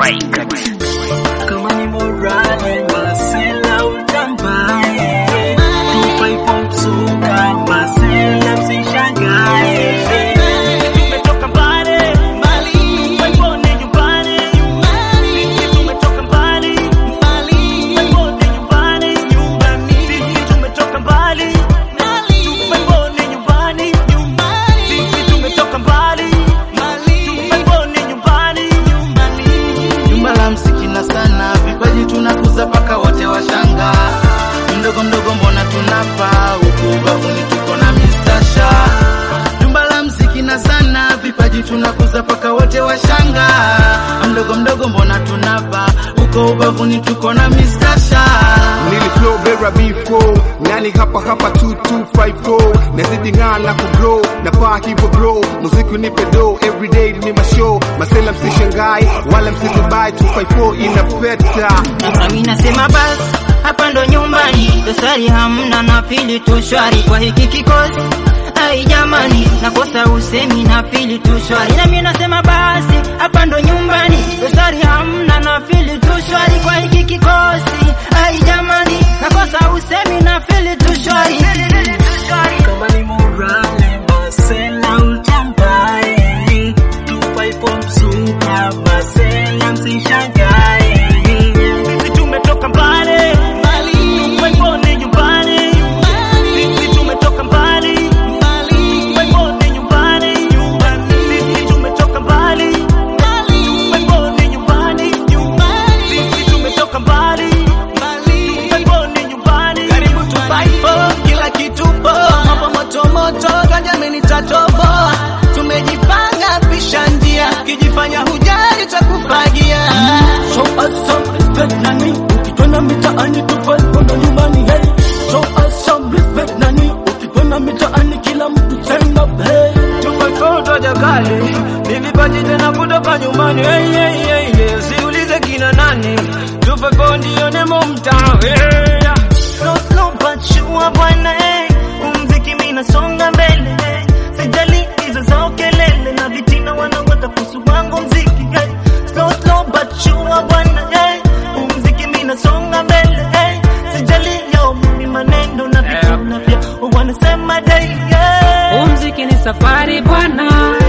Kama ni morale masela utambaye Tufaipo msuka masela msishangae Tumetoka mbali mbali Waipone nyumbani Sisi tumetoka mbali mbali Waipone nyumbani nyumbani Sisi tumetoka mbali mbali Waipone nyumbani nyumbani Sisi tumetoka mbali mbali Waipone nyumbani nyumbani Jumba la mziki na sana vipaji tunakuza paka wote washanga mdogo mdogo mbona tunapa huku ubavuni tuko na mistasha Jumba la mziki na sana vipaji tunakuza paka wote washanga mdogo mdogo mbona tunapa huko ubavuni tuko na mistasha Nili flow vera before nani hapa hapa 2254 nazidi ng'aa na kugrow na paa hivyo bro muziki unipe do everyday ni mashow masela msishangai wala msitubai 254 inapeta Nami nasema basi hapa ndo nyumbani, dosari hamna na pili tu shwari kwa hiki kikosi. Ai jamani, nakosa usemi na pili tu shwari. Nami nasema basi hapa ndo nyumbani, dosari hamna na pili tu shwari kwa hiki kikosi. Ai jamani, nakosa usemi na pili tu shwari. Kama ni morale masela utambaye Tufaipo msuka masela msishangae Sisi tumetoka mbali mbali Waipone nyumbani Sisi tumetoka mbali mbali Waipone nyumbani nyumbani Sisi tumetoka mbali mbali Waipone nyumbani nyumbani Sisi tumetoka mbali mbali Waipone nyumbani Karibu Tufaipo kila kitu poa mambo moto moto kajami nitatoboa tumejipanga pisha njia kijifanya hujali takufagia Show us some respect nani, ukitona mitaani tufai kwenda nyumbani hey. Show us some respect nani, ukitona mitaani kila mtu stand up hey. tumefoto jakali ni vipaji tena kutoka nyumbani hey, hey, hey, hey. siulize kina nani tufepo ndio nemo mtaa hey. Slow, slow, but sure bwana hey. umziki minasonga mbele hey. sijali hizo zao kelele na vitina wanawata kuhusu wangu mziki hey. slow, slow, but sure bwana hey. umziki minasonga mbele hey. sijali yao mimi maneno na vitina vya wanasema day yeah. Umziki ni safari bwana,